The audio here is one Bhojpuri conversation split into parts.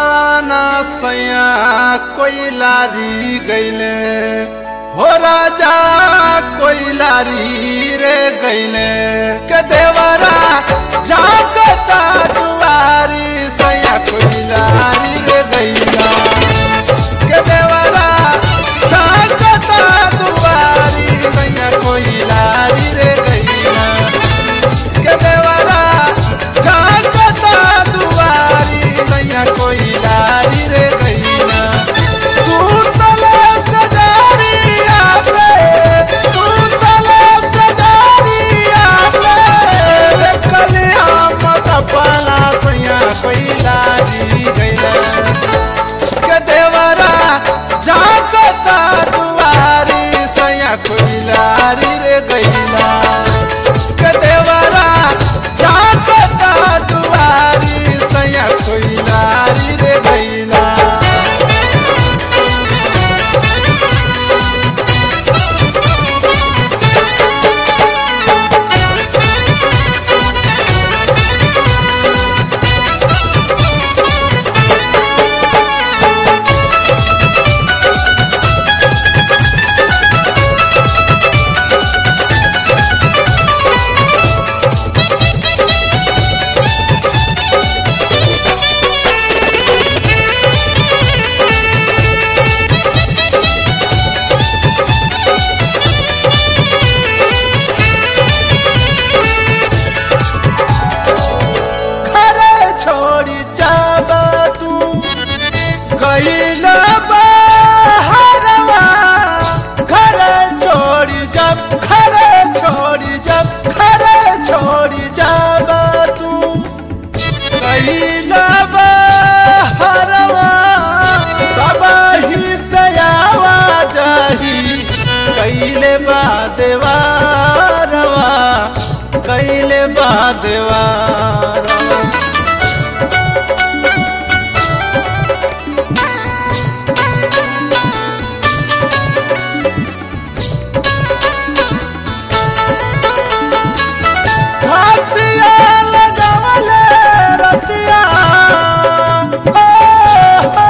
ना सैया कोई लारी गईले हो राजा कोई लारी रे गईले के देवरा जागता दुआरी सैया कोई लारी रे गईला के देवरा जागता दुआरी सैया कोई लारी रे गईला के देवरा जागता दुआरी सैया कोई लारी रे गईला सुतले सजारिया पे सुतले सजारिया पे रे कलियाम सपना सैया कोई लारी गईला के देवरा जागता दुआरी सैया कोई लारी रे गईला के देवरा जागता दुआरी सैया कोई लारी रे गईला घरे छोड़ी जाबा तू गईला बहरवा घरे छोड़ी जब घरे छोड़ी जब घरे छोड़ी जाबा तू गईला बहरवा सब ही से आवाजाही कैले बा देवारवा कैले बा देवारवा हाथिया लगावले रतिया ओ, ओ,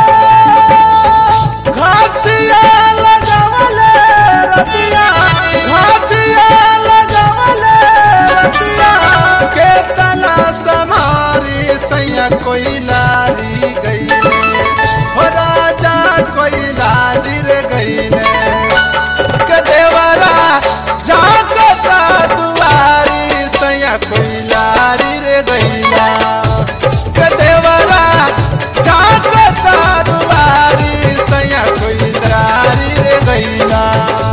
घाटिया लगावले रतिया घाटिया लगावले रतिया के तना समारी सैया कोई लारी गईले हो राजा कोई लारी रे गईले के देवरा जागता दुआरी सैया कोई लारी रे गईला के देवरा जागता दुआरी सैया कोई लारी रे गईला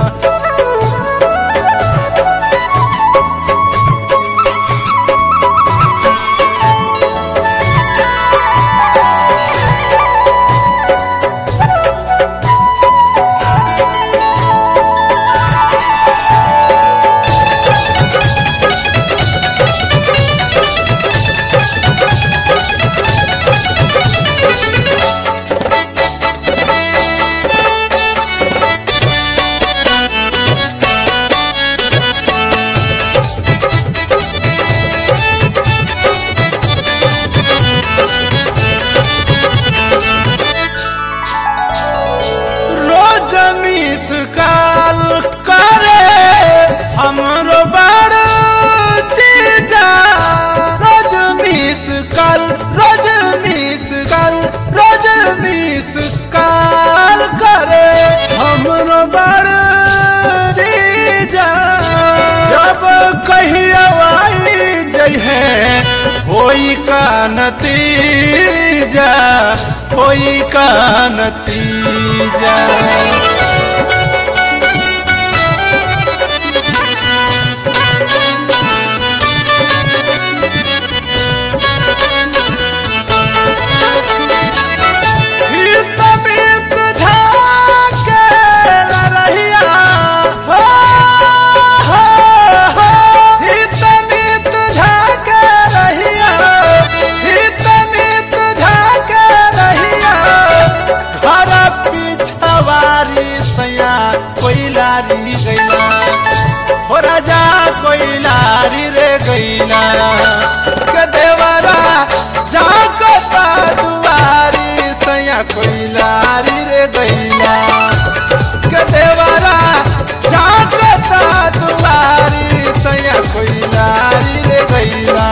रोज मिस काल करे हमरो बड़ चीजा रोज मिस काल रोज मिस काल रोज मिस काल करे हमरो बड़ चीजा जब कहिया आई जइहे होई का नतीजा होई का नतीजा हित मित झाके लरहिया हो, हो, हो। हित मित झाके रहिया हित मित झाके रहिया घर पिछवारी सैया कोई लारी गैला हो राजा कोई लारी रे गैला के देवरा जागता दुआरी सैया कोइलारी रे गैला के देवरा जागता दुआरी सैया कोइलारी रे गैला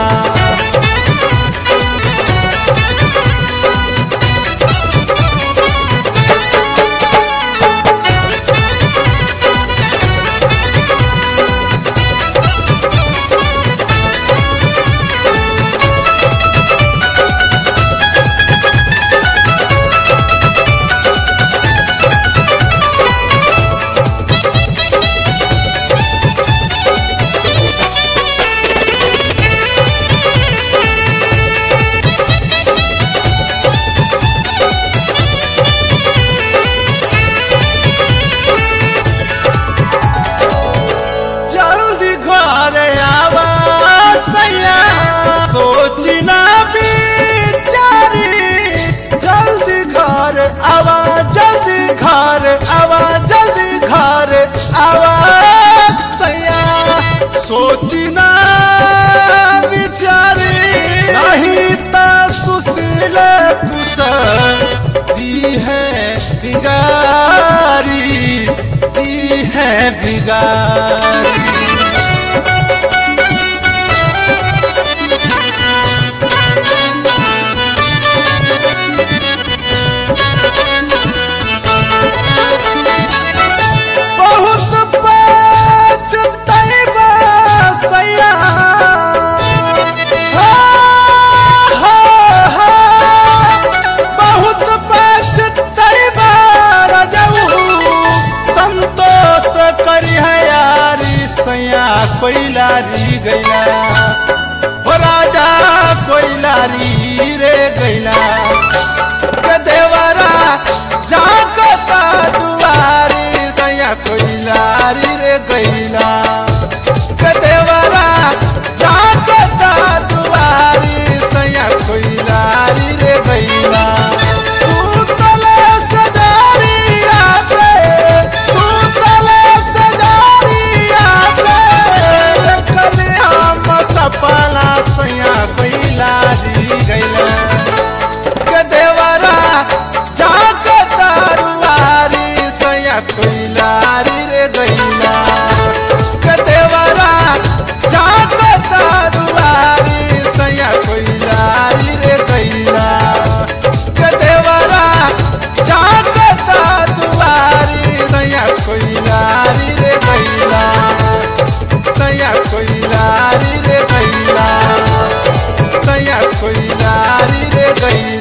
जल्दी घर आवा सैया सोची ना बिचारी जल्दी घर आवा जल्दी घर आवा जल्दी घर आवा सैया सोची ना बिचारी नहीं ता सुशील कुशल दी है बिगारी दी है बिगारी बहुत पछतैबा सैया हा, हा, हा। बहुत पछतैबा रजऊ संतोष करी है यारी सैया कोइलारी गैला हो राजा कोइलारी रे गैला के देवरा जागता दुआरी सैया कोइलारी रे गैला के देवरा जागता दुआरी सैया कोइलारी रे गैला सुतले सजारिया पे सुतले सजारिया पे देखले हम सपना सैया कोइलारी गैला के देवरा जागता रुआरी सैया कोइलारी रे गैला के देवरा जागता रुआरी सैया कोइलारी रे गैला के देवरा जागता दुआरी सैया कोइलारी रे गैला सैया कोइलारी रे गैला सैया कोइलारी रे गैला